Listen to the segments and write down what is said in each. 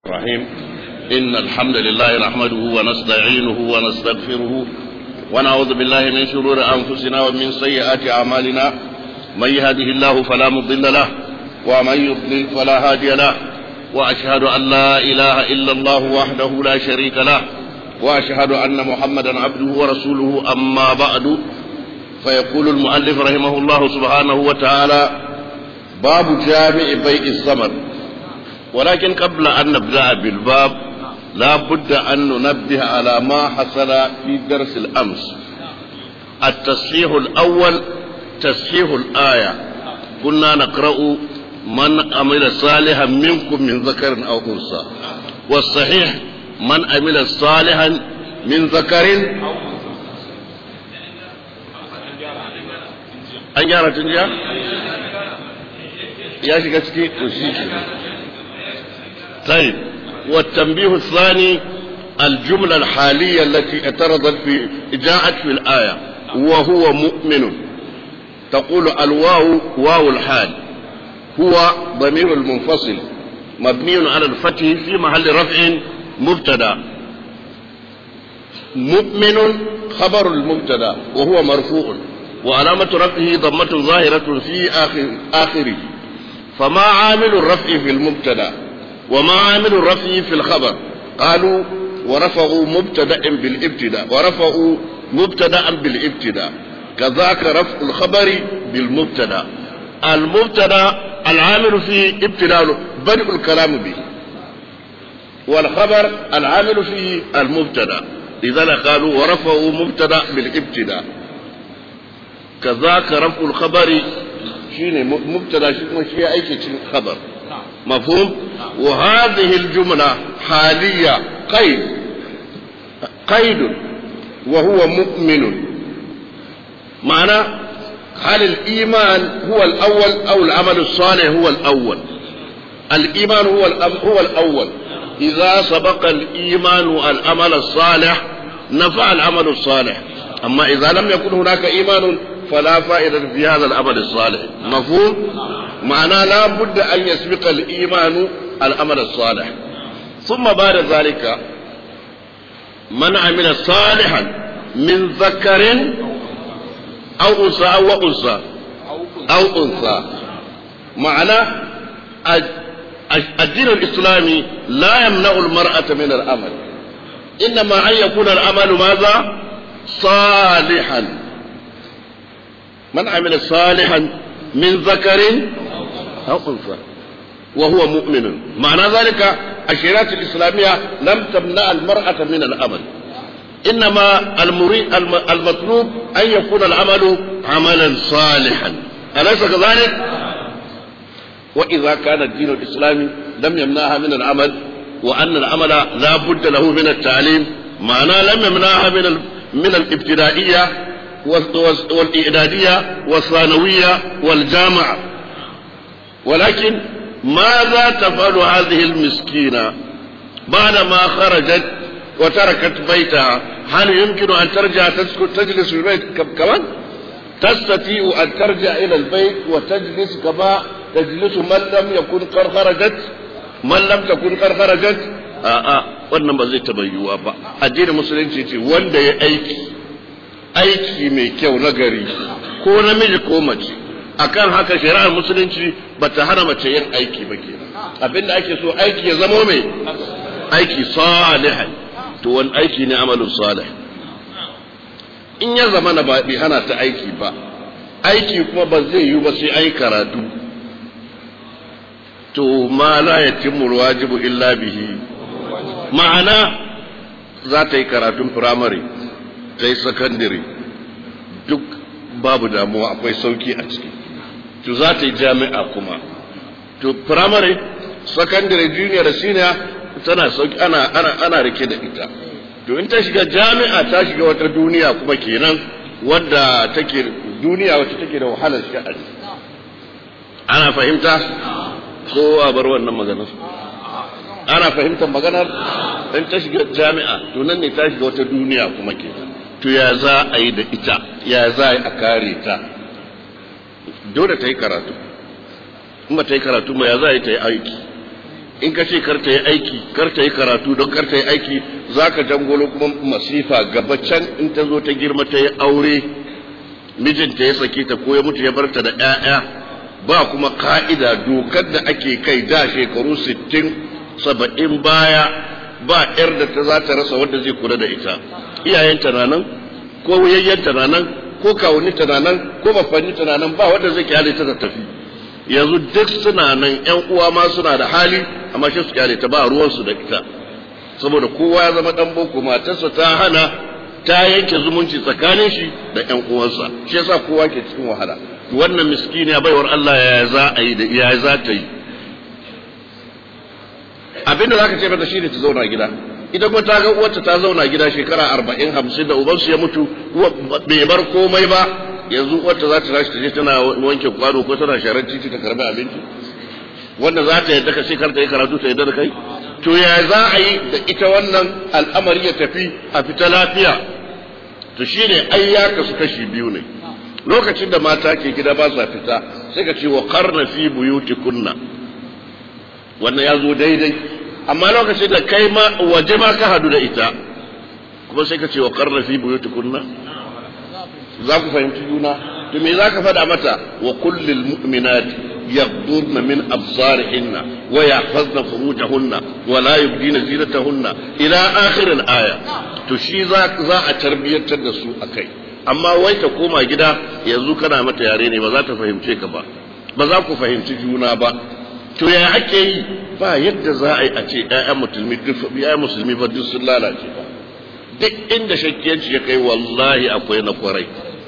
الرحيم إن الحمد لله نحمده ونستعينه ونستغفره ونعوذ بالله من شرور أنفسنا ومن سيئات أعمالنا من يهده الله فلا مضل له ومن يضلل فلا هادي له وأشهد أن لا إله إلا الله وحده لا شريك له وأشهد أن محمدا عبده ورسوله أما بعد فيقول المؤلف رحمه الله سبحانه وتعالى باب جامع بيع الثمر ولكن قبل أن نبدأ بالباب لا بد أن ننبه على ما حصل في درس الأمس التصحيح الأول تصحيح الآية كنا نقرأ من عمل صالحا منكم من ذكر أو أنثى والصحيح من عمل صالحا من ذكر an gyara tun jiya? ya shiga ciki to shi ke طيب والتنبيه الثاني الجملة الحالية التي اعترضت في جاءت في الآية وهو مؤمن تقول الواو واو الحال هو ضمير المنفصل مبني على الفتح في محل رفع مبتدا مؤمن خبر المبتدا وهو مرفوع وعلامة رفعه ضمة ظاهرة في آخر آخره فما عامل الرفع في المبتدا وما عامل الرفع في الخبر قالوا ورفعوا مبتدا بالابتداء ورفعوا مبتدا بالابتداء كذاك رفع الخبر بالمبتدا المبتدا العامل في ابتداء بدء الكلام به والخبر العامل فيه المبتدا لذلك قالوا ورفعوا مبتدا بالابتداء كذاك رفع الخبر شيء مبتدا شيء اي شيء خبر مفهوم وهذه الجملة حالية قيد قيد وهو مؤمن معنى هل الإيمان هو الأول أو العمل الصالح هو الأول الإيمان هو هو الأول إذا سبق الإيمان العمل الصالح نفع العمل الصالح أما إذا لم يكن هناك إيمان فلا فائدة في هذا العمل الصالح مفهوم معناه لا بد أن يسبق الإيمان العمل الصالح ثم بعد ذلك من عمل صالحا من ذكر أو أنثى أو أنثى أو أنثى معناه الدين الإسلامي لا يمنع المرأة من العمل إنما أن يكون العمل ماذا صالحا من عمل صالحا من ذكر أو أنثى وهو مؤمن معنى ذلك الشريعة الإسلامية لم تمنع المرأة من العمل إنما المريد المطلوب أن يكون العمل عملا صالحا أليس كذلك؟ وإذا كان الدين الإسلامي لم يمنعها من العمل وأن العمل لا بد له من التعليم معناه لم يمنعها من من الابتدائية والإعدادية والثانوية والجامعة ولكن ماذا تفعل هذه المسكينة بعدما خرجت وتركت بيتها هل يمكن أن ترجع تسكت تجلس في البيت كمان تستطيع أن ترجع إلى البيت وتجلس كما تجلس من لم يكن قد خرجت من لم تكن قد خرجت a'a wannan ba zai taba yiwuwa ba addinin musulunci ce wanda ya aiki aiki mai kyau na gari ko namiji ko mace akan haka shari'ar musulunci ba ta hana mace yin aiki ba ke abinda ake so aiki ya zama mai aiki salihan to wani aiki ne amalin salih in ya zama na bai hana ta aiki ba aiki kuma ba zai yi ba sai ai karatu to ma la yatimmu wajibu illa bihi ma'ana za ta yi karatun firamare ta yi sakandare duk babu damuwa akwai sauki a ciki to za ta yi jami'a kuma to firamare sakandare junior senior tana sauki ana ana ana rike da ita to in ta shiga jami'a ta shiga wata duniya kuma kenan wadda take duniya wacce take da wahalar sha'ani ana fahimta ko a bar wannan maganar ana fahimtar maganar in ta shiga jami'a to nan ne ta shiga wata duniya kuma kenan to ya za a yi da ita ya za a yi a kare ta dole ta yi karatu in ba ta yi karatu ba ya za a yi ta yi aiki in ka ce kar ta yi aiki kar ta yi karatu don kar ta yi aiki za ka jangolo kuma masifa gaba can in ta zo ta girma ta yi aure mijinta ya sake ta ko ya mutu ya barta da 'ya'ya ba kuma ka'ida dokar da ake kai da shekaru sittin saba'in baya ba 'yar da ta za ta rasa wanda zai kula da ita iyayenta na nan ko yayyanta na nan ko kawuninta na nan ko bafanninta na nan ba wanda zai kyale ta ta tafi yanzu duk suna nan yan uwa ma suna da hali amma shi su kyale ta ba ruwansu da ita saboda kowa ya zama dan boko matarsa ta hana ta yanke zumunci tsakanin shi da yan uwansa shi yasa kowa ke cikin wahala wannan miskini ya baiwar Allah ya za a yi da ya za ta yi abinda zaka ce mata shine ta zauna gida idan kuma ta ga uwarta ta zauna gida shekara arba'in hamsin da ubansu ya mutu bai bar komai ba yanzu uwarta za ta tashi ta je tana wanke kwano ko tana sharar titi ta karbi abinci wanda za ta yadda ka ce kar ta yi karatu ta yadda da kai to ya za a yi da ita wannan al'amari ya tafi a fita lafiya to shine ai ya kasu kashi biyu ne lokacin da mata ke gida ba sa fita sai ka ce wa karna fi buyutikunna wannan ya zo daidai amma lokacin da kai ma waje ma ka hadu da ita kuma sai ka ce wa karna fi buyutikunna za ku fahimci juna to me za ka faɗa mata wa kullil mu'minati يغضضن من أبصارهن ويحفظن فروجهن ولا يبدين زينتهن إلى آخر الآية تشي ذاك ذا تربية تدسو أكي amma wai ta koma gida yanzu kana mata yare ne ba za ta fahimce ka ba ba za ku fahimci juna ba to ya ake yi ba yadda za a yi a ce ƴaƴan musulmi duk ƴaƴan musulmi fa duk sun lalace ba duk inda shakkiyanci ya kai wallahi akwai na kwarai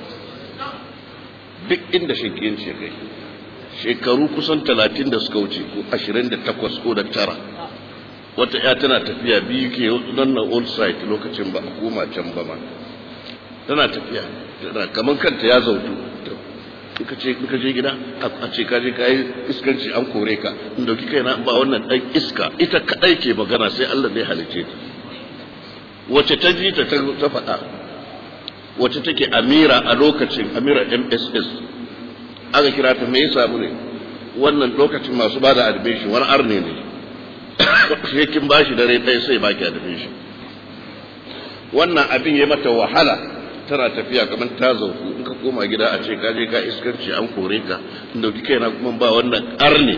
duk inda shakkiyanci ya kai shekaru kusan talatin da suka wuce ko ashirin da takwas ko da tara wata ya tana tafiya biyu ke nan na old site lokacin ba a koma can ba ma tana tafiya tana kamar kanta ya zautu ka ce ka je gida a ce ka je ka yi iskanci an kore ka in dauki kai na ba wannan dan iska ita kadai ke magana sai Allah ne halice ta wace ta ji ta ta faɗa wace take amira a lokacin amira MSS aka kira ta me ya samu ne wannan lokacin masu ba da admission wani arne ne sai kin bashi dare ɗaya sai baki admission wannan abin ya mata wahala tana tafiya kamar ta zauku in ka koma gida a ce ka je ka iskanci an kore ka in dauki kaina kuma ba wannan arne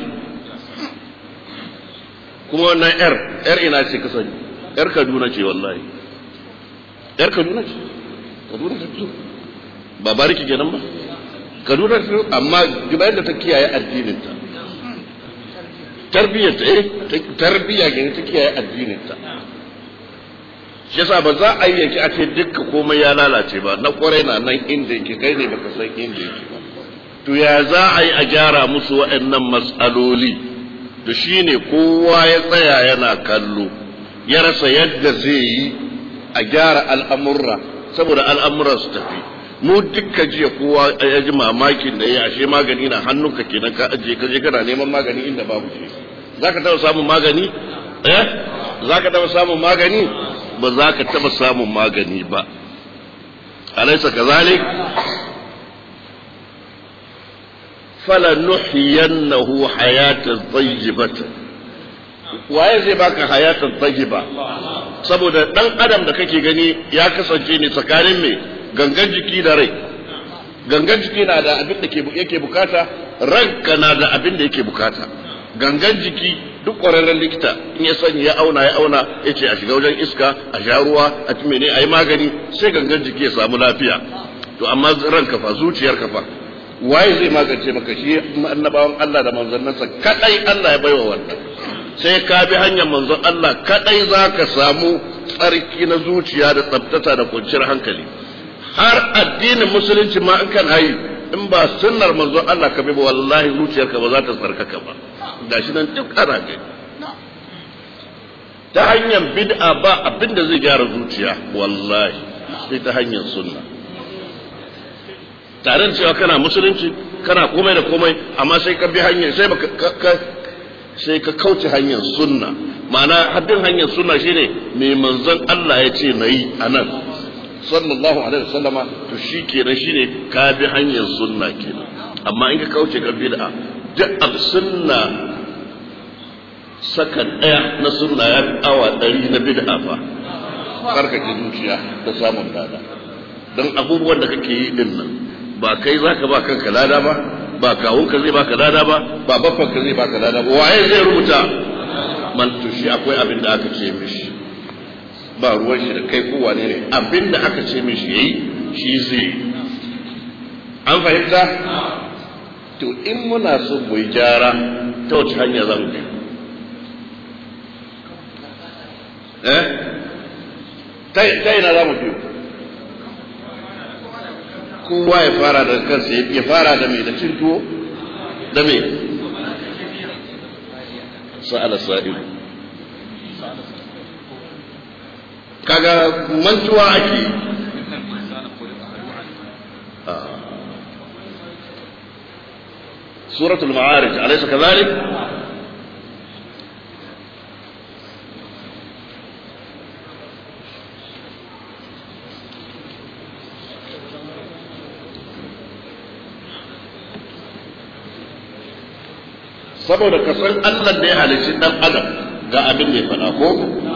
kuma wannan yar yar ina ce ka sani yar Kaduna ce wallahi yar Kaduna ce Kaduna ta fito ba bariki kenan ba kaduna amma duba yadda ta kiyaye addininta tarbiyyarta eh tarbiyya ne ta kiyaye addininta shi yasa ba za a yi yake a ce dukka komai ya lalace ba na kwarai na nan inda yake kai ne baka san inda yake ba to ya za a yi a gyara musu waɗannan matsaloli to shine kowa ya tsaya yana kallo ya rasa yadda zai yi a gyara al'amurra saboda al'amuran su tafi mu dukka jiya kowa ya ji mamakin da ya ashe magani na hannunka kenan ka ajiye ka je kana neman magani inda babu shi zaka taba samun magani eh zaka taba samun magani ba za ka taba samun magani ba alaysa kazalik fala nuhyiyannahu hayatan tayyibatan waye zai baka hayatan tayyiba saboda dan adam da kake gani ya kasance ne tsakanin mai gangan jiki da rai gangan jiki na da abin da yake bukata ranka na da abin da yake bukata gangan jiki duk ƙwararren likita in ya sani ya auna ya auna ya ce a shiga wajen iska a sha ruwa a ci mene a yi magani sai gangan jiki ya samu lafiya to amma ranka fa zuciyar ka fa waye zai magance maka shi annabawan Allah da manzannansa kadai Allah ya baiwa wannan sai ka bi hanyar manzon Allah kadai za ka samu tsarki na zuciya da tsabtata da kwanciyar hankali har addinin musulunci ma in kan hayi in ba sunnar manzon Allah ka bi ba wallahi zuciyarka ba za ta tsarkaka ba gashi nan duk ana gani ta hanyar bid'a ba abin da zai gyara zuciya wallahi sai ta hanyar sunna tare da cewa kana musulunci kana komai da komai amma sai ka bi hanyar sai ka sai ka kauce hanyar sunna ma'ana haddin hanyar sunna shine mai manzon Allah ya ce nayi anan sallallahu alaihi wasallama to shi kenan shine ka bi hanyar sunna kenan amma in ka kauce ka bid'a duk ab sunna sakan ɗaya na sunna ya fi awa ɗari na bid'a fa karkake zuciya da samun lada don abubuwan da kake yi din nan ba kai za ka ba kanka lada ba ba kawunka zai baka lada ba ba baffanka zai baka lada ba waye zai rubuta man to shi akwai abin da aka ce mishi ba ruwan shi da kai ko wane ne abin da aka ce mishi yayi shi zai an fahimta to in muna so mu yi gyara ta wace hanya za mu bi eh ta ina za mu bi kowa ya fara da kansa ya fara da mai da cin tuwo da mai sa'ala sa'ilu kaga mantuwa ake سورة المعارج أليس كذلك؟ saboda ka san Allah da ya halicci dan adam ga abin da ya faɗa ko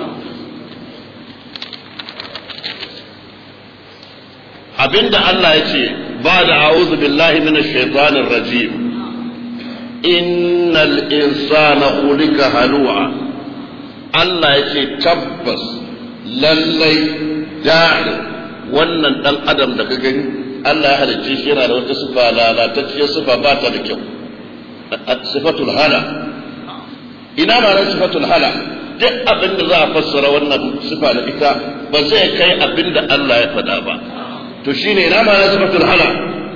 abinda Allah ya ce ba da a'udhu billahi minash shaitanir rajim innal insana khuliqa halu'a Allah ya ce tabbas lallai da'i wannan dan adam da ka gani Allah ya halicce shi yana da wata sifa lalatacciyar sifa ba ta da kyau sifatul hala ina ma ran sifatul hala duk abin da za a fassara wannan sifa da ita ba zai kai abin da Allah ya faɗa ba to shine ina ma ran sifatul hala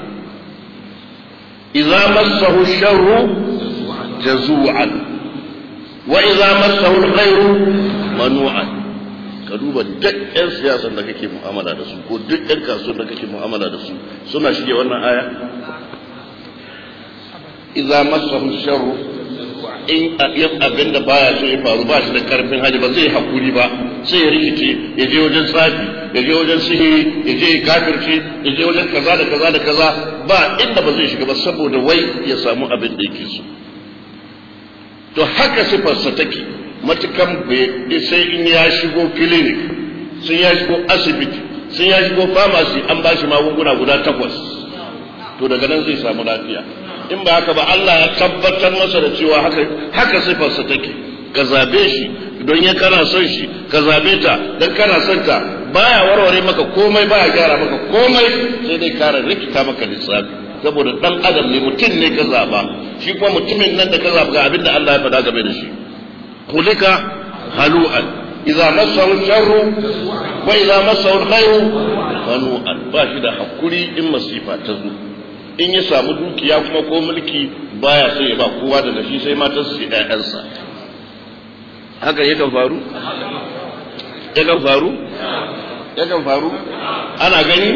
idza massahu sharru jazu'an wa idza massahu alkhairu manu'an ka duba duk ƴan siyasan da kake mu'amala da su ko duk ƴan kasuwan da kake mu'amala da su suna shige wannan aya idza massahu sharru in abin da baya so ya faru ba shi da karfin hali ba zai hakuri ba sai ya rikice ya je wajen tsafi ya je wajen sihiri ya je kafirci ya je wajen kaza da kaza da kaza ba inda ba zai shiga ba saboda wai ya samu abin da yake so to haka sifarsa take matukan sai in ya shigo clinic sun ya shigo asibiti sun ya shigo pharmacy an ba shi magunguna guda takwas to daga nan zai samu lafiya in ba haka ba Allah ya tabbatar masa da cewa haka haka sifarsa take ka zabe shi don ya kana son shi ka zabe ta dan kana son ta baya warware maka komai baya gyara maka komai sai dai kara rikita maka lissafi saboda dan adam ne mutum ne ka zaba shi kuma mutumin nan da ka zaba ga abin da Allah ya faɗa game da shi kulika halu'an idza massahu sharru wa idza massahu alkhairu hanu'an ba shi da hakuri in masifa ta zo in ya samu dukiya kuma ko mulki baya sai ya ba kowa daga shi sai matar su ƴaƴansa haka yakan faru yakan faru yakan faru ana gani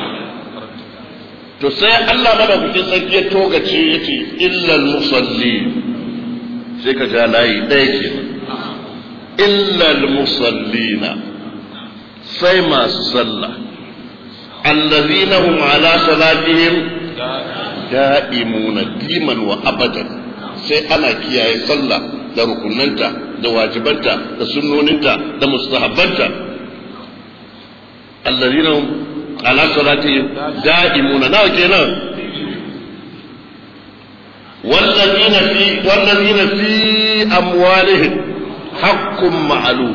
to sai Allah madaukakin sarki ya togace yace illal musalli sai ka ja layi ɗaya ke illal musallina sai masu sallah allazina hum ala salatihim da'imuna diman wa abadan sai ana kiyaye sallah da rukunanta da wajibanta da sunnoninta da mustahabbanta allazina hum ala salatihim da'imuna nawa kenan والذين في والذين في أموالهم حق معلوم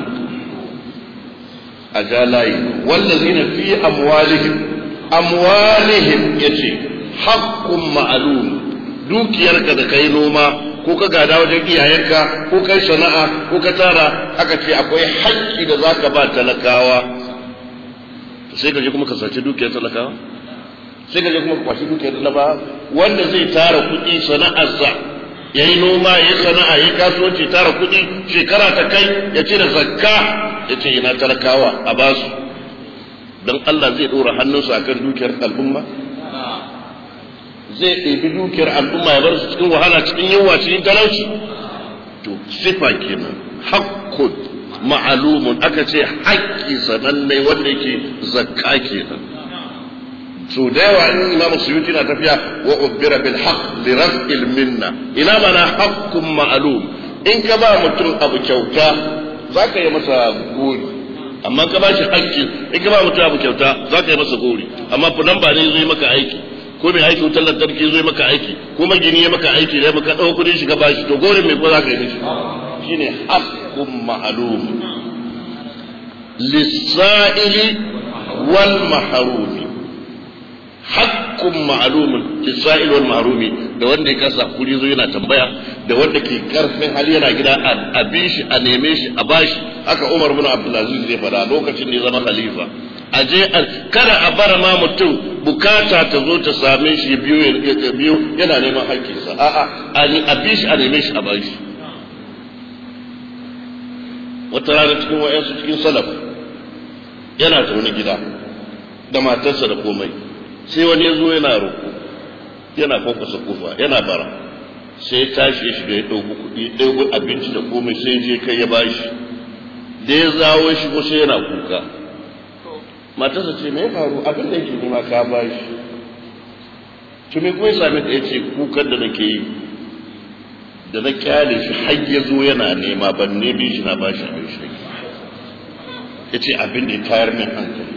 أجالاي والذين في أموالهم أموالهم يجي حق معلوم dukiyarka da kai noma ko ka gada wajen iyayenka ko kai sana'a ko ka tara aka ce akwai haƙƙi da zaka ba talakawa sai ka je kuma ka sace dukiyar talakawa sai ka je kuma ka kwashi dukiyar talakawa wanda zai tara kuɗi sana'arsa ya yi noma ya yi sana'a ya yi kasuwanci tara kuɗi shekara ta kai ya ce da zakka ya ce ina talakawa a basu don Allah zai ɗora hannunsa akan dukiyar al'umma zai ɗebi dukiyar al'umma ya bar su cikin wahala cikin yunwa cikin talauci to sifa kenan hakkun ma'alumun aka ce haƙƙi sananne wanda yake zakka kenan so da yawa in imamu suyuti na tafiya wa ubbira bil haqq li raf'il minna ina mana haqqun ma'lum in ka ba mutum abu kyauta za ka yi masa gori amma ka ba shi hakki in ka ba mutum abu kyauta za ka yi masa gori amma fulan ba ne zai maka aiki ko mai aiki wutar lantarki zai maka aiki ko magini ya maka aiki da maka ɗau kudin shi ka ba shi to gorin mai ko za ka yi mishi shine haqqun ma'lum lis-sa'ili wal mahrumi haqqun ma'lumun lis-sa'il wal mahrumi da wanda ya kasa kuri zo yana tambaya da wanda ke karfin hali yana gida a bi shi a neme shi a bashi haka Umar bin Abdulaziz zai fada lokacin da ya zama khalifa a je kada a bar ma mutum bukata ta zo ta same shi biyu biyu yana neman haƙƙinsa a'a a bi shi a neme shi a bashi wata rana cikin wayansu cikin salaf yana zaune gida da matarsa da komai sai wani ya zo yana roƙo yana kwakwasa kofa yana bara sai ya tashi ya shiga ya ɗauki kuɗi ɗauki abinci da komai sai je kai ya bashi da ya zawo shi ko sai yana kuka matarsa ce me ya faru abin da yake nema ka bashi to me kuma ya same ka yace kukan da nake yi da na kyale shi har ya zo yana nema ban ne bi shi na bashi abin shi yace abin da ya tayar min hankali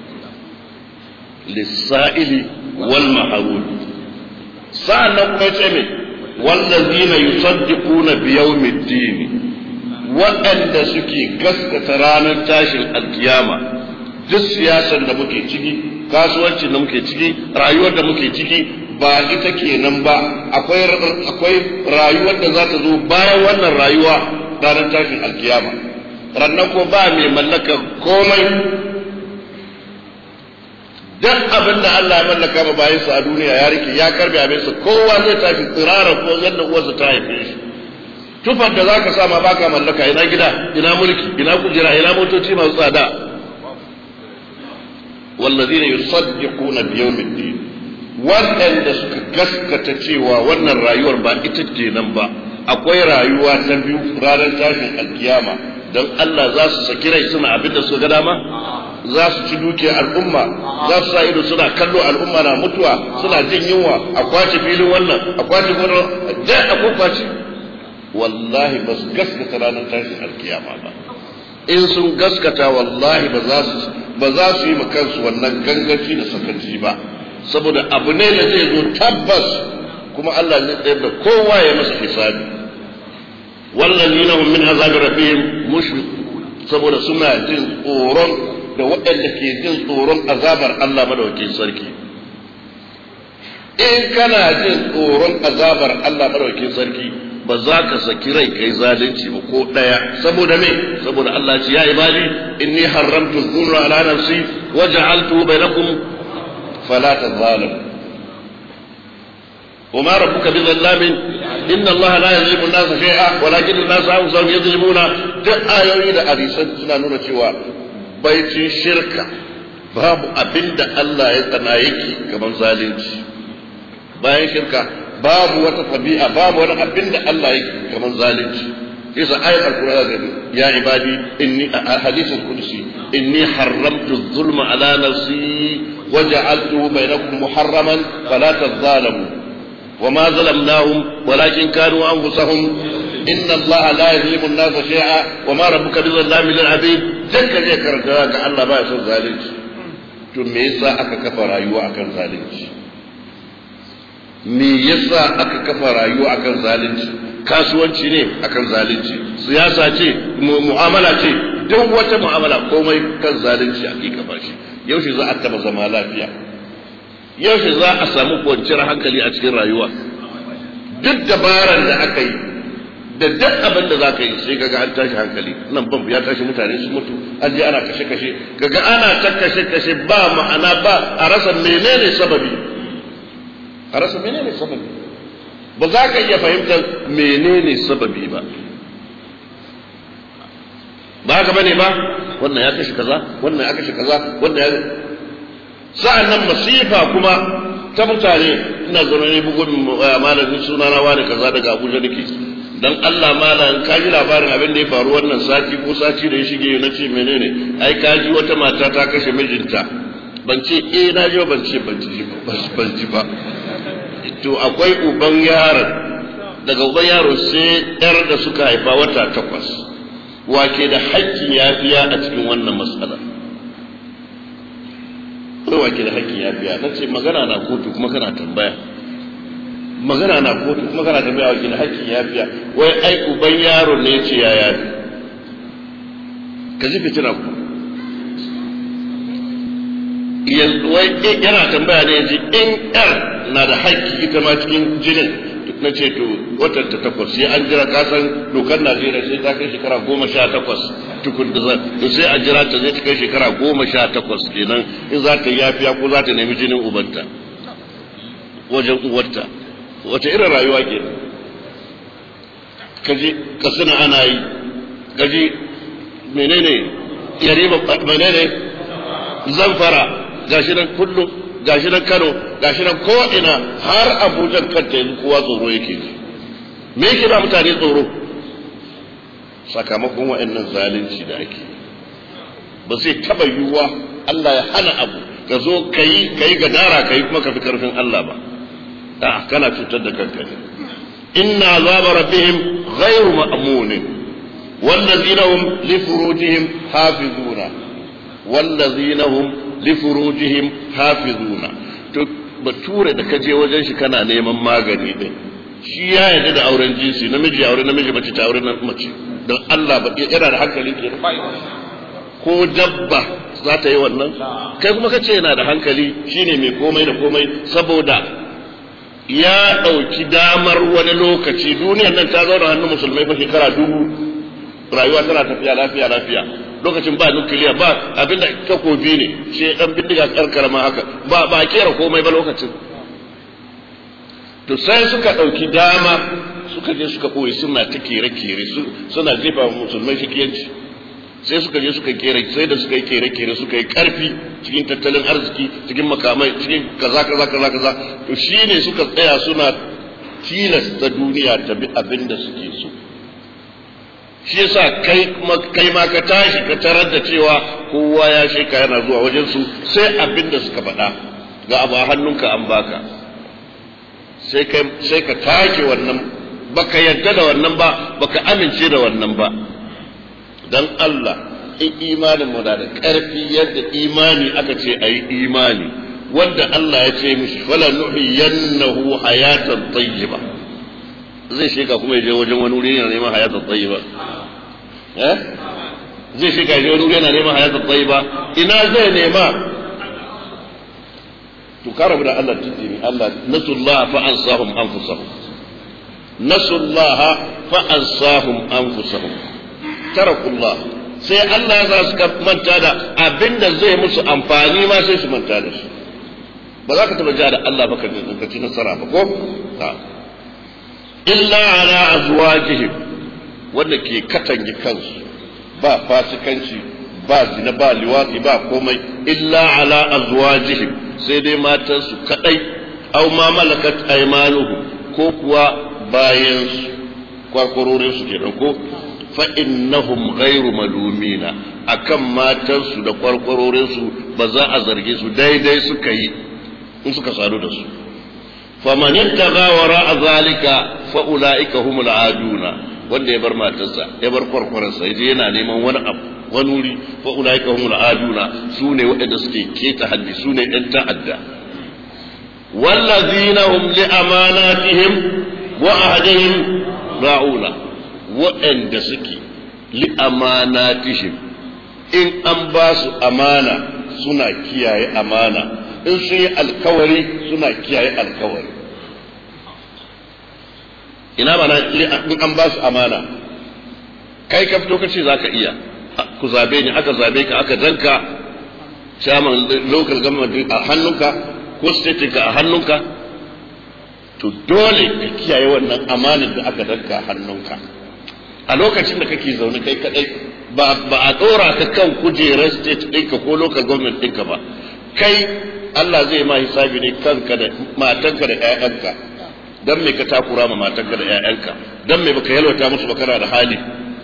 lissa'ili wal mahrud sa'annan kuma yace me wallazina yusaddiquna bi yawmiddin waɗanda suke gaskata ranar tashin alkiyama duk siyasar da muke ciki kasuwancin da muke ciki rayuwar da muke ciki ba ita kenan ba akwai akwai rayuwar da za ta zo bayan wannan rayuwa ranar tashin alkiyama rannan ko ba mai mallaka komai duk abin da Allah ya mallaka ma bayan sa a duniya ya rike ya karbe abin sa kowa zai tashi tsirara ko yadda uwarsa ta haife shi tufar da zaka sa ma baka mallaka ina gida ina mulki ina kujera ina motoci masu tsada والذين يصدقون بيوم الدين waɗanda suka gaskata cewa wannan rayuwar ba ita ce nan ba akwai rayuwa ta biyu ranar tashin alkiyama don Allah za su saki rai suna abin da su ga dama za su ci dukiyar al'umma za su sa ido suna kallo al'umma na mutuwa suna jin yunwa a kwace filin wannan a kwace gurin da a kwace wallahi ba su gaskata ranar tashin alkiyama ba in sun gaskata wallahi ba za su ba za su yi kansu wannan gangaci da sakanci ba saboda abu ne da zai zo tabbas kuma Allah zai tsayar da kowa ya masa hisabi wallazina hum min azabi rabbihim mushfiqun saboda suna jin tsoron da waɗanda ke jin tsoron azabar Allah madaukakin sarki in kana jin tsoron azabar Allah madaukakin sarki ba za ka saki rai kai zalunci ba ko ɗaya saboda me saboda Allah ce ya ibadi inni haramtu dhulma ala nafsi wa ja'altu bainakum fala tadhalamu وما ربك بظلام إن الله لا يظلم الناس شيئا ولكن الناس أنفسهم يظلمون duk ayoyi da hadisan suna nuna cewa baicin shirka babu abin da Allah ya tsana yake kamar zalunci bayan shirka babu wata tabi'a babu wani abin da Allah yake kamar zalunci yasa ayat alqur'ani da ya ibadi inni hadithul qudsi inni haramtu dhulma ala nafsi waja'altuhu bainakum muharraman fala tadhalamu وما ظلمناهم ولكن كانوا انفسهم ان الله لا يظلم الناس شيئا وما ربك بظلام للعبيد ذكر zai karanta ga Allah ba son zalunci to me yasa aka kafa rayuwa akan zalunci me yasa aka kafa rayuwa akan zalunci kasuwanci ne akan zalunci siyasa ce mu'amala ce duk wata mu'amala komai kan zalunci ake kafa shi yaushe za a taba zama lafiya yaushe za a samu kwanciyar hankali a cikin rayuwa duk dabarar da aka yi da duk abin da za ka yi sai kaga an tashi hankali nan bambu ya tashi mutane su mutu an je ana kashe kashe kaga ana ta kashe kashe ba ma'ana ba a rasa menene sababi a rasa menene sababi ba za ka iya fahimtar menene sababi ba ba haka bane ba wannan ya kashe kaza wannan ya kashe kaza wannan ya sa'an nan masifa kuma ta mutane ina zaune ne bugun malamin suna na wani kaza daga abuja nake dan Allah malam ka ji labarin abin da ya faru wannan sati ko sati da ya shige na ce menene ai ka ji wata mata ta kashe mijinta ban ce eh na ji ban ce ban ji ba ban ji ba to akwai uban yaron daga uban yaro sai yar da suka haifa wata takwas wake da haƙƙin yafiya a cikin wannan matsala kai wake da haƙƙin yafiya na ce magana na kotu kuma kana tambaya magana na kotu kuma kana tambaya wake da haƙƙin yafiya wai ai uban yaro ne ce ya yafi ka ji fitina ku yana tambaya ne ji in yar na da haƙƙi ita ma cikin jinin na ce to watan ta takwas sai an jira kasan dokar najeriya sai ta kai shekara goma sha takwas tukun da zan to sai a jira ta zai ta kai shekara goma sha takwas kenan in za ta yafiya ko za ta nemi jinin ubanta wajen uwarta wata irin rayuwa ke kaji kasina ana yi kaji menene yarima menene zamfara gashi nan kullum gashi nan Kano gashi nan ko ina har Abuja kanta yanzu kowa tsoro yake ji me yake ba mutane tsoro sakamakon wa'annan zalunci da ake ba zai taba yiwuwa Allah ya hana abu ka zo kai kai gadara kai kuma ka fi karfin Allah ba a kana cutar da kanka ne inna azaba rabbihim ghayru ma'munin والذين هم لفروجهم حافظون والذين هم lifurujihim hafizuna to bature da kaje wajen shi kana neman magani din shi ya yarda da auren jinsi namiji ya aure namiji mace ta aure mace don Allah ba yana da hankali ke ko dabba za ta yi wannan kai kuma kace yana da hankali shine mai komai da komai saboda ya ɗauki damar wani lokaci duniyar nan ta zauna hannun musulmai fa shekara dubu rayuwa tana tafiya lafiya lafiya lokacin ba nukiliya ba abinda takobi ne shi dan bindiga karkara ma haka ba ba kera komai ba lokacin to sai suka dauki dama suka je suka koyi suna ta kere kere suna jefa musulmai shikiyanci sai suka je suka kere sai da suka yi kere kere suka yi karfi cikin tattalin arziki cikin makamai cikin kaza kaza kaza kaza to shine suka tsaya suna tilasta duniya ta bi abin da suke so shi yasa kai kai ma ka tashi ka tarar da cewa kowa ya sheka yana zuwa wajen su sai abin da suka faɗa ga abu a hannunka an baka sai kai sai ka take wannan baka yadda da wannan ba baka amince da wannan ba dan Allah in imanin mu da ƙarfi yadda imani aka ce ayi imani wanda Allah ya ce mishi fala nuhiyannahu hayatan tayyiba zai shiga kuma ya je wajen wani wuri yana neman hayatan tayyiba eh zai shiga je wani wuri yana neman hayatan tayyiba ina zai nema to karabu da Allah tudini Allah nasullah fa ansahum anfusahum nasullah fa ansahum anfusahum tarakullah sai Allah ya su manta da abinda zai musu amfani ma sai su manta da shi ba za ka taba ja da Allah ba ka ci nasara ba ko illa ala azwajihim wanda ke katange kansu ba fasikanci ba zina ba liwati ba komai illa ala azwajihim sai dai matansu kadai aw ma malakat aymanuhum ko kuwa bayan su kwarkwarorin su kenan ko fa innahum ghairu malumina akan matansu da kwarkwarorin su ba za a zarge su daidai suka yi in suka sadu da su faman yattaqa wara zalika fa ulaika humul aduna wanda ya bar matarsa ya bar kwarkwararsa yaje yana neman wani abu wani wuri fa ulaika humul aduna su ne waɗanda suke keta haddi su ne ɗan ta'adda wallazina hum li amanatihim wa ahdihim ra'una waɗanda suke li amanatihim in an ba su amana suna kiyaye amana in sun yi alkawari suna kiyaye alkawari ina mana in an ba su amana kai ka fito kace za ka iya ku zabe ni aka zabe ka aka danka chairman local government a hannunka ko state ka a hannunka to dole ka kiyaye wannan amanar da aka danka a hannunka a lokacin da kake zaune kai kadai ba a dora ka kan kujerar state ɗinka ko local government ɗinka ba kai Allah zai ma hisabi ne kanka da matanka da ƴaƴanka dan me ka takura ma matanka da ƴaƴanka dan me baka yalwata musu ba kana da hali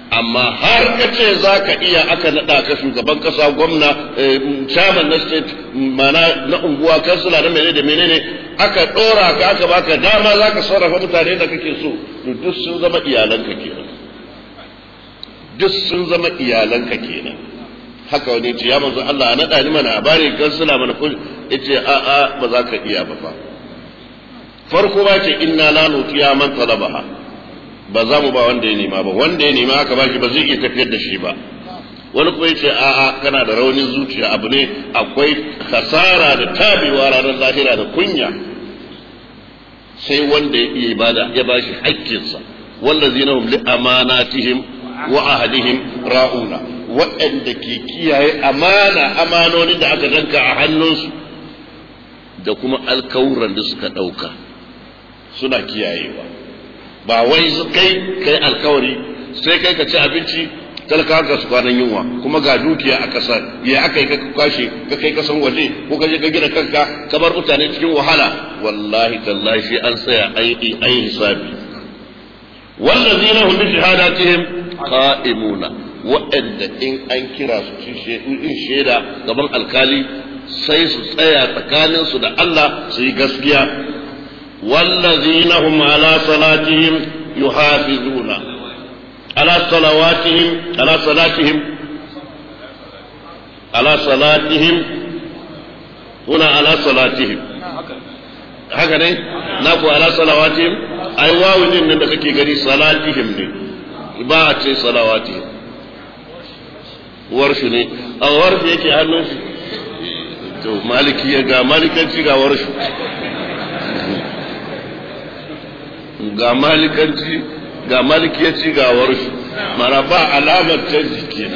amma har ka ce za ka iya aka naɗa ka shugaban ƙasa gwamna chairman na state mana na unguwa kansila na menene da menene aka ɗora ka aka baka dama za ka sarrafa mutane da kake so to duk sun zama iyalanka kenan duk sun zama iyalanka kenan haka wani ce ya manzo Allah naɗa ni mana a bani kansila mana kun yace a a ba za ka iya ba fa farko ba ce inna la nutiya man talabaha ba za mu ba wanda ya nema ba wanda ya nema aka bashi ba zai iya tafiyar da shi ba wani kuma yace a'a kana da raunin zuciya abu ne akwai kasara da tabewa ranar lahira da kunya sai wanda ya iya ibada ya bashi haƙƙinsa wallazina hum li amanatihim wa ahadihim ra'una waɗanda ke kiyaye amana amanonin da aka danka a hannunsu da kuma alkawuran da suka ɗauka suna kiyayewa ba wai kai kai alkawari sai kai ka ci abinci talaka ka su kwanan yunwa kuma ga dukiya a ƙasa ya aka yi ka kwashe ka kai kasan waje ko ka je ka gina kanka ka bar mutane cikin wahala wallahi tallahi shi an tsaya an yi hisabi wallazina hum bi shahadatihim qa'imuna waɗanda in an kira su in shaida gaban alkali sai su tsaya tsakaninsu da Allah su yi gaskiya wallazina hum ala salatihim yuhafizuna ala salawatihim ala salatihim ala salatihim huna ala salatihim haka ne na ku ala salawatihim ai wawu din nan da kake gani salatihim ne ba a ce salawatihim warshu ne a warshu yake hannun shi to maliki ya ga malikanci ga warshu ga malikanci ga malikiyaci ga warshu mara ba alamar canji ke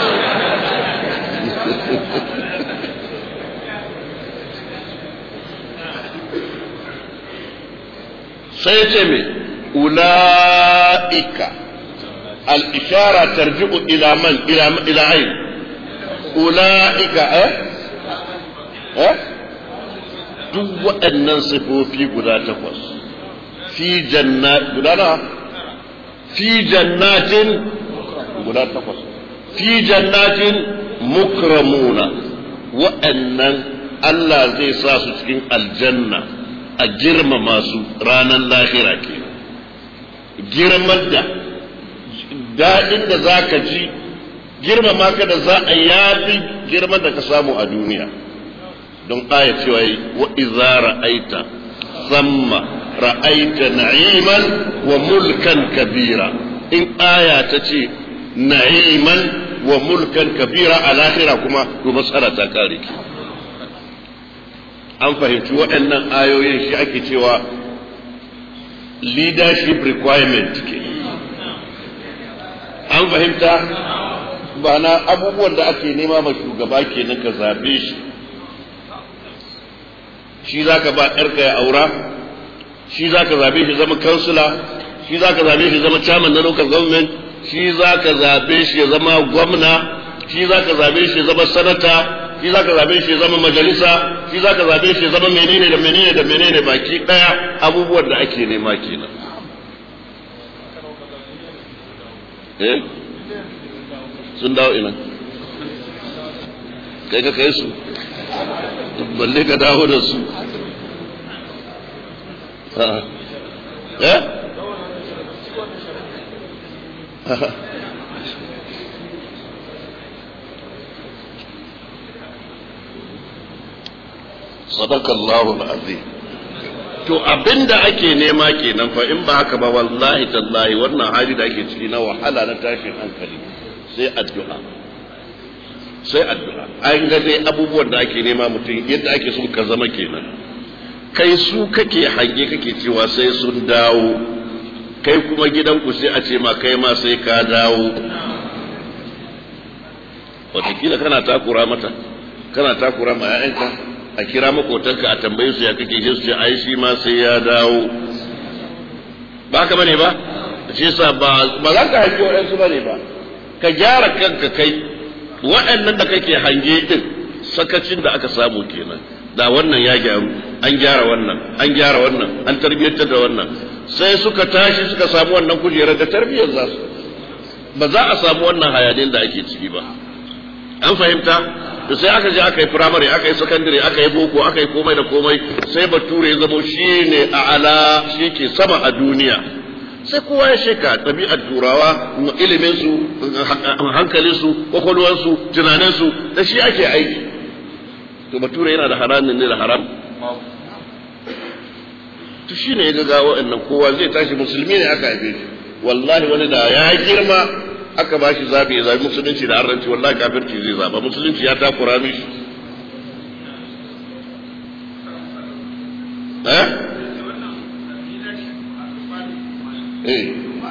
sai ce me ula'ika الإشارة ترجع إلى من إلى إلى أين أولئك أه أه duk waɗannan sifofi guda takwas fi jannat guda na fi jannatin guda takwas fi jannatin mukramuna waɗannan Allah zai sa su cikin aljanna a girmama su ranar lahira ke girman da daɗin da za ka ji girmama ka da za a yafi girman da ka samu a duniya don aya cewa yi wa iza ra'aita samma ra'aita na'iman wa mulkan kabira in aya ta ce na'iman wa mulkan kabira a lahira kuma to matsala ta kare ki an fahimci waɗannan ayoyin shi ake cewa leadership requirement ke an fahimta ba na abubuwan da ake nema ma shugaba kenan ka zabe shi shi za ka ba ‘yarka ya aura shi za ka zabe shi zama kansula shi za ka zabe shi zama chairman na local government shi za ka zabe shi ya zama gwamna shi za ka zabe shi ya zama sanata shi za ka zabe shi ya zama majalisa shi za ka zabe shi ya zama menene da menene da menene baki daya abubuwan da ake nema kenan eh sun dawo ina kai ka kai su balle ka dawo da su eh sadaka Allahu azim to abinda ake nema kenan fa in ba haka ba wallahi tallahi wannan hali da ake ciki na wahala na tashin hankali sai addu'a sai addu'a an ga dai abubuwan da ake nema mutum yadda ake son ka zama kenan kai su kake hange kake cewa sai sun dawo kai kuma gidanku sai a ce ma kai ma sai ka dawo watakila kana takura mata kana takura ma 'ya'yanka a kira makotanka a tambaye su ya kake je su ce ai shi ma sai ya dawo ba ka bane ba shi yasa ba ba za ka hange waɗansu bane ba ka gyara kanka kai waɗannan da kake hange din sakacin da aka samu kenan da wannan ya gyaru an gyara wannan an gyara wannan an tarbiyyantar da wannan sai suka tashi suka samu wannan kujerar da tarbiyyar za su ba za a samu wannan hayanin da ake ciki ba an fahimta da sai aka je aka yi firamare aka yi sakandare aka yi boko aka yi komai da komai sai bature ya zamo shi ne a ala shi ke sama a duniya sai kowa ya sheka ɗabi'ar turawa iliminsu hankalinsu kwakwalwarsu tunaninsu da shi ake aiki to bature yana da haramin ne da haram to shi ne ya ga waɗannan kowa zai tashi musulmi ne aka haife shi wallahi wani da ya girma aka ba shi zabi ya zabi musulunci da arranci wallahi kafirci zai zaba musulunci ya takura mishi eh eh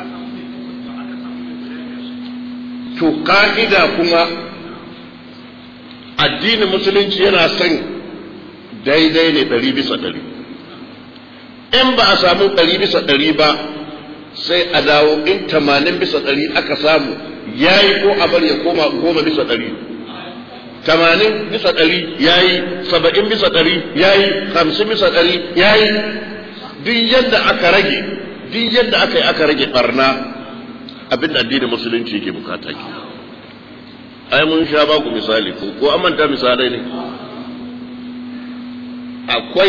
to ka'ida kuma addinin musulunci yana son daidai ne ɗari bisa ɗari in ba a samu ɗari bisa ɗari ba sai a dawo in tamanin bisa ɗari aka samu ya yi ko a bar ya koma goma bisa ɗari tamanin bisa ɗari ya yi saba'in bisa ɗari ya yi hamsin bisa ɗari ya yi duk yadda aka rage duk yadda aka yi aka rage ɓarna abin da addinin musulunci ke bukata ke ai mun sha ba ku misali ko ko an manta misalai ne akwai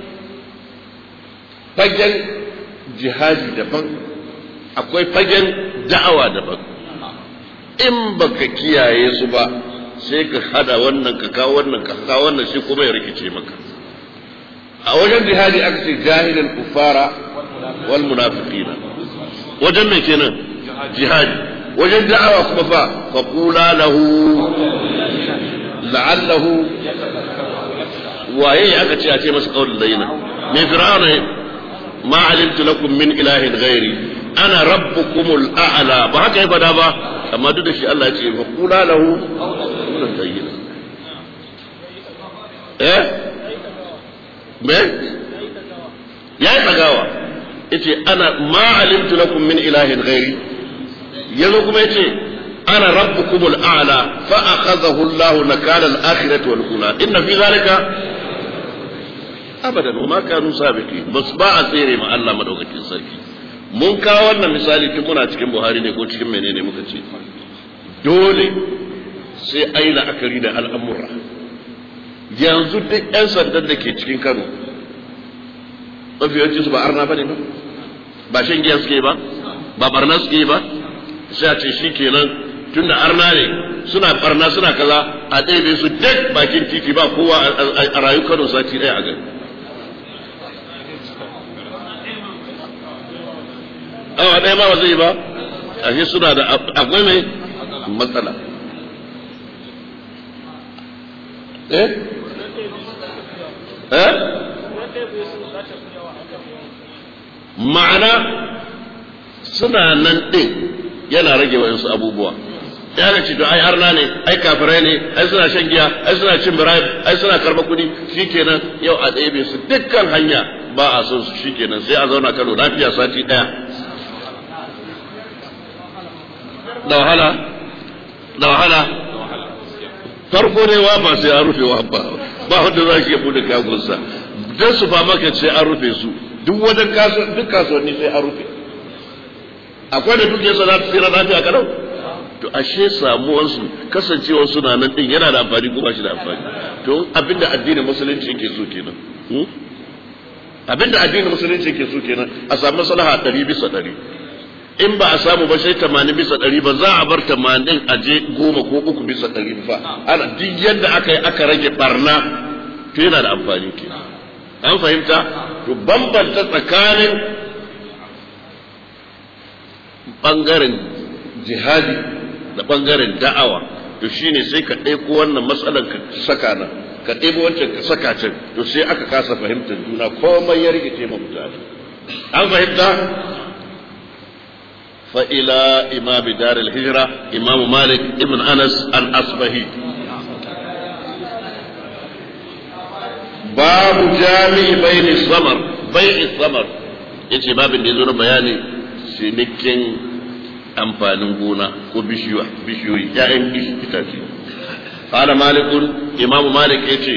fagen jihadi daban akwai fagen da'awa daban in baka kiyaye su ba sai ka hada wannan ka kawo wannan ka kawo wannan shi kuma ya rikice maka a wajen jihadi aka ce jahilin kufara wal munafiqina wajen me kenan jihadi wajen da'awa kuma fa fa qula lahu la'allahu waye aka ce a ce masa qaulul layna me fir'auna ma alimtu lakum min ilahin ghairi ana rabbukumul a'la ba haka ya fada ba amma duk da shi Allah ya ce fa qula lahu qawlan layna eh me yayi tagawa yace ana ma alimtu lakum min ilahin ghairi yazo kuma yace ana rabbukumul a'la fa akhadhahu Allah nakala al-akhirati wal ula inna fi zalika abadan wa ma kanu sabiqin bas ba a tsere ma Allah madaukakin sarki mun kawo wannan misali tun muna cikin Buhari ne ko cikin menene muka ce dole sai ai la'akari da al'amura yanzu duk 'yan sandan da ke cikin Kano mafiyancin su ba arna bane ba ba shan giya suke ba ba barna suke ba sai a ce shi kenan tun da arna ne suna barna suna kaza a ɗebe su duk bakin titi ba kowa a rayu kano sati ɗaya a gari awa ɗaya ma ba zai ba a suna da akwai mai matsala eh eh ma'ana suna nan ɗin yana rage wa'insu abubuwa ya ga ce to ai arna ne ai kafirai ne ai suna shan giya ai suna cin birayim ai suna karba kuɗi shikenan yau a ɗebe su dukkan hanya ba a son su shikenan sai a zauna kano lafiya sati ɗaya da wahala da wahala farko ne wa ba sai an rufe wa ba ba wanda za shi ya bude kagunsa dan su fa maka sai an rufe su duk wajen kasuwa duk kasuwanni sai an rufe akwai da duk yasa za ta tsira lafiya kalau to ashe samuwar su kasancewar suna nan din yana da amfani ko ba shi da amfani to abinda addinin musulunci yake so kenan abinda addinin musulunci yake so kenan a samu maslaha ɗari bisa ɗari in ba a samu ba sai tamanin bisa ɗari ba za a bar tamanin a je goma ko uku bisa ɗari fa ana duk yadda aka yi aka rage barna to yana da amfani ke an fahimta to bambanta tsakanin ɓangaren jihadi da ɓangaren da'awa to shine sai ka ɗauko wannan matsalar ka saka nan ka ɗebo wancan ka saka can to sai aka kasa fahimtar juna komai ya rikice ma mutane an fahimta فإلى إمام دار الهجرة إمام مالك ابن أنس الأصبهي باب جامع بين الثمر بيع الثمر yace babin da ya zo na bayani cinikin amfanin gona ko bishiyoyi ya'yan itace qala malikun imamu malik yace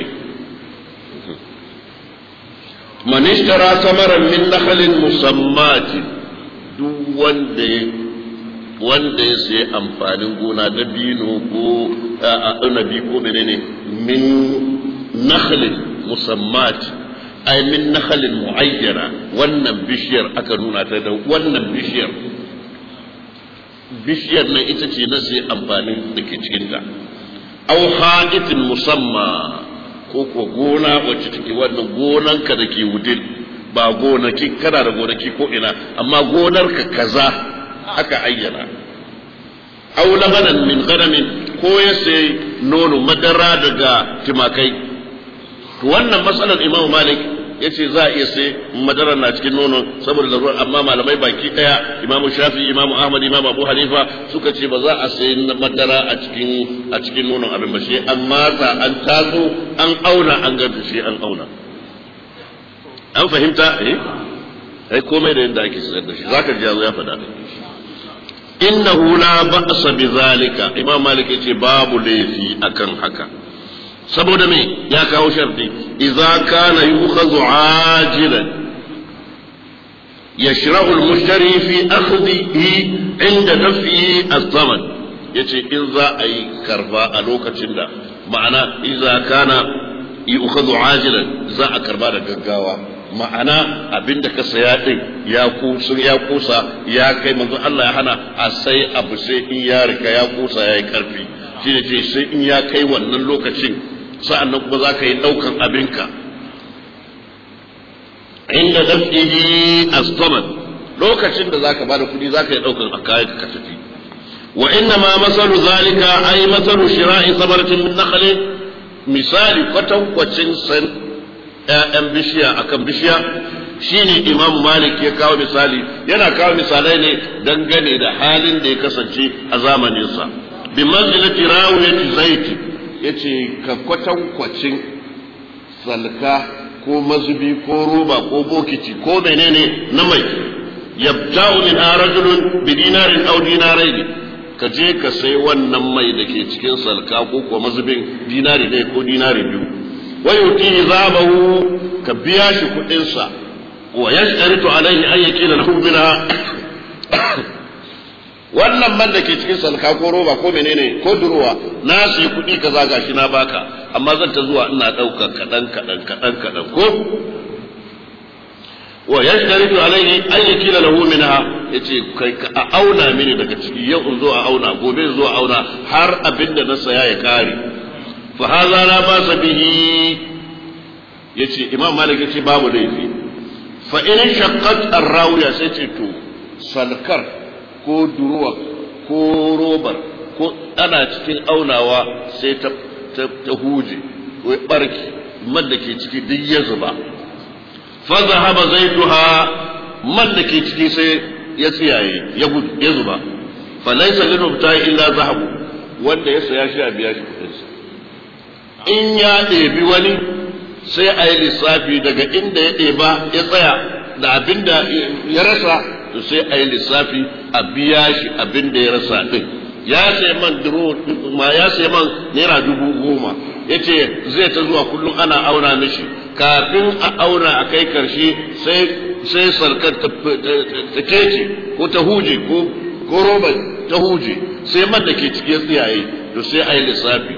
man ishtara samaran min nakhlin musammatin duk wanda ya wanda ya sayi amfanin gona na bino ko anabi ko menene min nakhlin musammat ay min nakhlin muayyana wannan bishiyar aka nuna ta da wannan bishiyar bishiyar nan ita ce na sai amfanin da ke cikinta aw ha'itin musamma ko ko gona wacce take wannan gonanka da ke wudin ba gonaki kana da gonaki ko ina amma gonarka kaza aka ayyana aw labanan min ghanamin ko ya sai nono madara daga timakai to wannan matsalar Imam Malik yace za a iya sai madara na cikin nono saboda larurar amma malamai baki daya Imam Shafi Imam Ahmad Imam Abu Hanifa suka ce ba za a sai madara a cikin a cikin nonon abin ba shi an matsa an tazo an auna an ga shi an auna an fahimta eh ai komai da yadda ake sayar da shi zaka ji ya faɗa innahu la ba'sa bi zalika imam malik yace babu laifi akan haka saboda me ya kawo sharti idza kana yukhadhu ajilan yashra'u al-mushtari fi akhdhihi inda daf'ihi as-saman yace in za a yi karba a lokacin da ma'ana idza kana yukhadhu ajilan za a karba da gaggawa ma'ana abinda ka saya din ya kusa ya kusa ya kai manzo Allah ya hana a sai abu sai in ya riga ya kusa ya yi karfi shi ne ce sai in ya kai wannan lokacin sa'annan kuma za ka yi ɗaukan abinka inda dafihi as-samad lokacin da zaka bada kuɗi zaka yi ɗaukan a kayan ka tafi wa inna ma masalu zalika ay masalu shira'i sabaratin min nakhlin misali kwatankwacin san ‘ya'yan bishiya akan bishiya shine imam malik ya kawo misali yana kawo misalai ne dangane da halin da ya kasance a zamaninsa bi manzilati rawiyati zaiti yace ka kwatankwacin salka ko mazubi ko roba ko bokiti ko menene na mai yabta'u min rajulun bi dinarin aw dinaraini ka je ka sai wannan mai da ke cikin salka ko kuwa mazubin dinari ɗaya ko dinari biyu ويؤتيه ذهبه كبياش كدنسا ويشترط عليه أن يكيل له منها wannan man da ke cikin salka ko roba ko menene ko durowa na su yi kuɗi kaza gashi na baka amma zan ta zuwa ina ɗauka kaɗan kaɗan kaɗan kaɗan ko wa yashtaritu alaihi an yakila lahu minha yace kai ka a auna mini daga ciki yau in zo a auna gobe in zo a auna har abinda na saya ya kare فهذا لا باس به yace imam malik yace babu laifi fa in shaqqat ar-rawiya sai ce to salkar ko duruwa ko robar ko ana cikin aunawa sai ta ta huje ko barki man da ke ciki duk ya zuba fa zahaba zaituha man da ke ciki sai ya tsiyaye ya gudu ya zuba fa laysa lil mubta'i illa zahabu wanda ya saya shi a biya shi kudinsa in ya ɗebi wani sai a yi lissafi daga inda ya ɗeba ya tsaya da abin da ya rasa to sai a yi lissafi a biya shi abin da ya rasa ɗin ya sai man duro ma ya sai man naira dubu goma ya ce zai ta zuwa kullum ana auna mishi kafin a auna a kai karshe sai sai sarkar ta kece ko ta huje ko ko roba ta huje sai man da ke cikin tsiyaye to sai a yi lissafi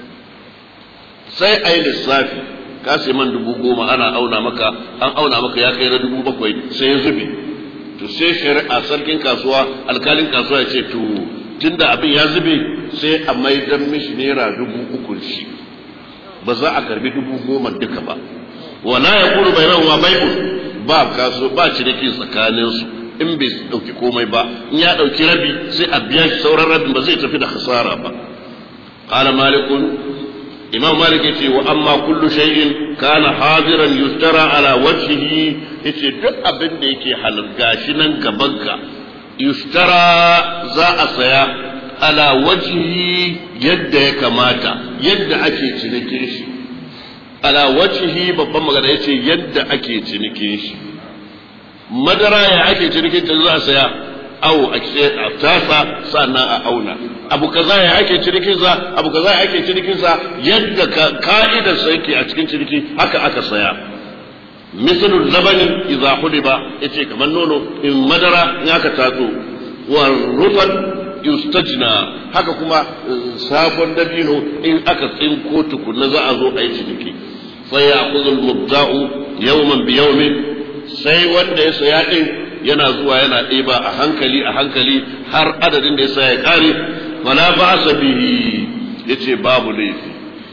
sai a yi lissafi ka sai man dubu goma ana auna maka an auna maka ya kai na dubu bakwai sai ya zube to sai shari'a sarkin kasuwa alkalin kasuwa ya ce to tunda abin ya zube sai a maidan mishi naira dubu uku shi ba za a karbi dubu goma duka ba wala ya kuru bai rawa bai'un ba kaso ba ciniki tsakanin su in bai dauki komai ba in ya dauki rabi sai a biya shi sauran rabin ba zai tafi da hasara ba qala malikun imam malik yace wa amma kullu shay'in kana hadiran yustara ala wajhihi yace duk abin da yake halal gashi nan gabanka yustara za a saya ala wajhihi yadda ya kamata yadda ake cinikin shi ala wajhihi babban magana yace yadda ake cinikin shi madara ya ake cinikin ta za a saya awo a tasa sannan a auna abu kaza ya ake cinikin sa abu kaza ya ake cinikin sa yadda ka'idar sa yake a cikin ciniki haka aka saya misalul labani idza hudiba yace kamar nono in madara in aka tatso والرطب yustajna haka kuma sabon dabino in aka tsinko tukunna za a zo a yi ciniki fa ya'khudhu al-mubta'u yawman bi yawmin sai wanda ya saya din yana zuwa yana ɗeba a hankali a hankali har adadin da ya saya ya kare fala ba'sa bihi yace babu laifi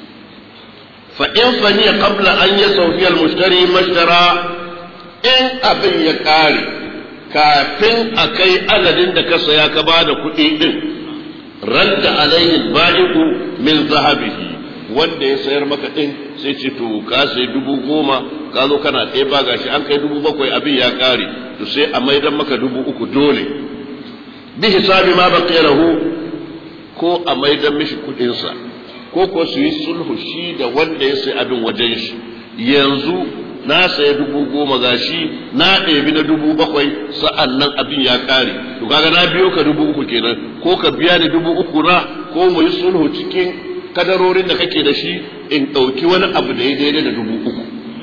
fa in faniya qabla an yasawfi al-mushtari mashtara in abin ya kare kafin a kai adadin da ka saya ka ba da kuɗi ɗin radda alaihi ba'iku min zahabihi wanda ya sayar maka ɗin sai ce to ka sai dubu goma ka zo kana ɗaya ba gashi an kai dubu bakwai abin ya ƙare to sai a maidan maka dubu uku dole bi hisabi ma baqiya lahu ko a maidan mishi kuɗinsa ko ko su yi sulhu shi da wanda ya sai abin wajen shi yanzu na saya dubu goma gashi na ɗebi na dubu bakwai sa'an nan abin ya ƙare to kaga na biyo ka dubu uku kenan ko ka biya ni dubu uku na ko mu yi sulhu cikin kadarorin da kake da shi in ɗauki wani abu da ya daidai da dubu uku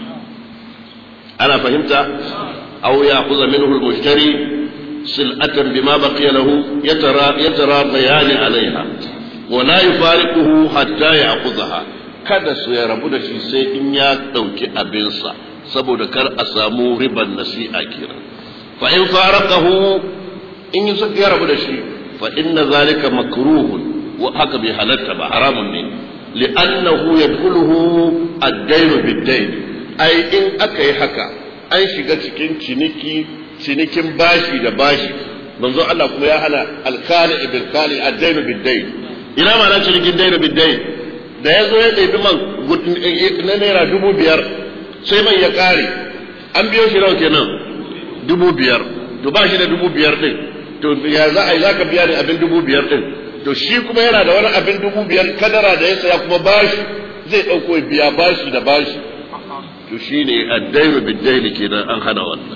ana fahimta aw ya kuza minhu al-mushtari sil'atan bima baqiya lahu yatara yatara bayani alaiha wa la yufariquhu hatta ya'khudha kada su ya rabu da shi sai in ya ɗauki abinsa saboda kar a samu riban nasi'a kira fa in faraqahu in yi ya rabu da shi fa inna zalika makruhun wa haka bai halatta ba haramun ne li'annahu yadkhuluhu ad-dayn bid-dayn ai in aka yi haka an shiga cikin ciniki cinikin bashi da bashi manzo Allah kuma ya hana al-kali bil kali ad-dayn bid-dayn ina ma na cinikin dayn bid-dayn da ya zo ya ɗebi man na naira dubu biyar sai man ya ƙare an biyo shi nawa kenan dubu biyar to ba shi da dubu biyar ɗin to ya za a yi za ka biya ni abin dubu biyar ɗin to shi kuma yana da wani abin dubu biyar kadara da ya saya kuma bashi zai ɗauko ya biya bashi da bashi to shi ne addairu biddaini kenan an hana wannan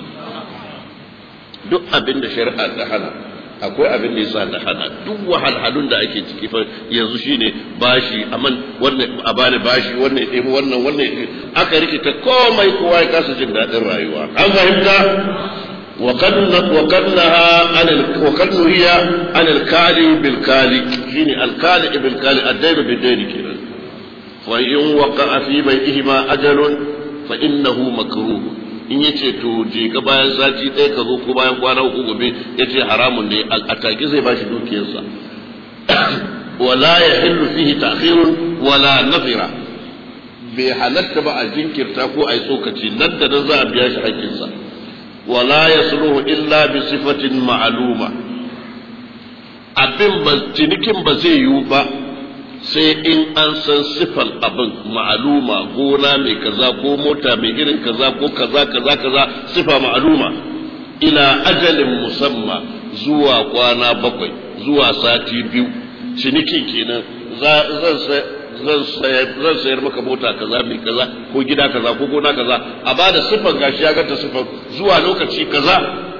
duk abin da shari'a ta hana akwai abin da yasa da hana duk wahalhalun da ake ciki fa yanzu shine bashi aman wannan a bani bashi wannan ya ɗebi wannan wannan aka rikita komai kowa ya kasa jin daɗin rayuwa an fahimta وقد وقد نهى عن وقد نهي عن الكالي بالكالي شيني الكالي بالكالي الدين بالدين كده وإن وقع في بيئهما أجل فإنه مكروه in ya ce to je ka bayan sati ɗaya ka zo ko bayan kwana uku gobe ya ce haramun ne a take zai bashi dukiyarsa wala ya hillu fihi ta'khirun wala nafira bai halatta ba a jinkirta ko a yi tsokaci nan da nan za a biya shi haƙƙinsa wala yasluhu illa bi sifatin ma'luma abin ba cinikin ba zai yiwu ba sai in an san sifan abin ma'aluma gona mai kaza ko mota mai irin kaza ko kaza kaza kaza sifa ma'aluma ila ajalin musamma zuwa kwana bakwai zuwa sati biyu cinikin kenan zan sayar maka mota kaza mai kaza ko gida kaza ko gona kaza a ba da sifan gashi ya ganta sifan zuwa lokaci kaza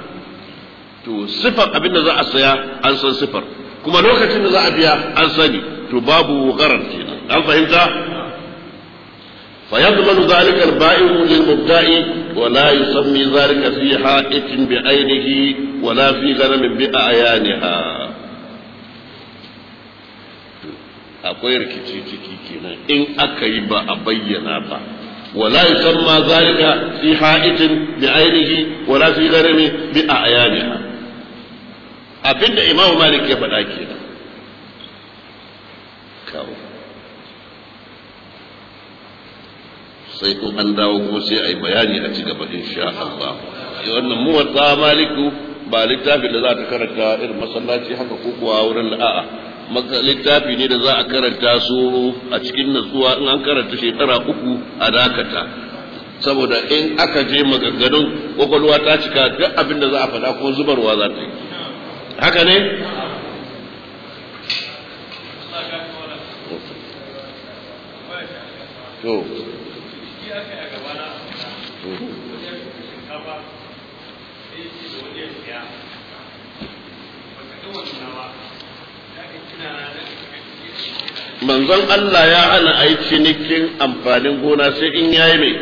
to sifan abin da za a saya an san sifar kuma lokacin da za a biya an sani to babu gharar kenan an fahimta فيضمن ذلك البائع للمبتاع ولا يسمي ذلك في حائط بعينه ولا في غنم بأعيانها akwai rikici ciki kenan in aka yi ba a bayyana ba wala yusamma zalika fi ha'itin bi ainihi wala fi gharami bi a'yaniha abinda imamu malik ya faɗa kenan kawo sai in an dawo kuma sai a yi bayani a ci gaba insha Allah wannan muwatta maliku ba littafin da za ta karanta irin masallaci haka ko kuwa wurin a'a littafi ne da za a karanta su a cikin natsuwa in an karanta shekara uku a dakata saboda in aka je maganganun kwakwalwa ta cika duk abin da za a faɗa ko zubarwa za ta yi haka ne to manzon Allah ya hana a yi cinikin amfanin gona sai in yayi mai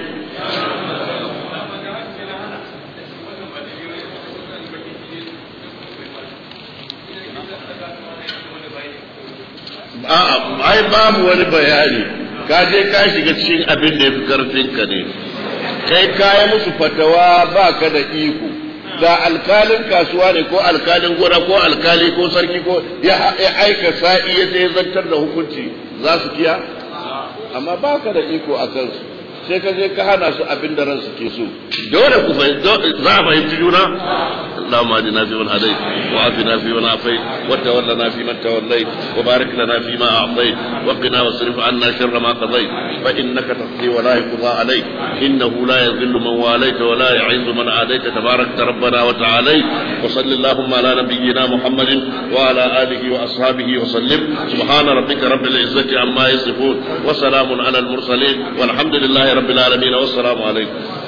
babu wani bayani ka je ka shiga cikin abin da ya fi karfin ka ne kai kaya musu fatawa ba ka da iko da alkalin kasuwa ne ko alkalin gona ko alkali ko sarki ko ya aika sa'i ya sai zantar da hukunci za su kiya amma ba ka da iko a kansu sai ka je ka hana su abin da ransu ke so dole ku za a fahimci juna اللهم اهدنا فيمن هديت وعافنا فيمن عافيت وتولنا فيمن توليت وبارك لنا فيما اعطيت وقنا واصرف عنا شر ما قضيت فانك تقضي ولا يقضى عليك انه لا يذل من واليت ولا يعز من عاديت تبارك ربنا وتعاليت وصل اللهم على نبينا محمد وعلى اله واصحابه وسلم سبحان ربك رب العزه عما يصفون وسلام على المرسلين والحمد لله رب العالمين والسلام عليكم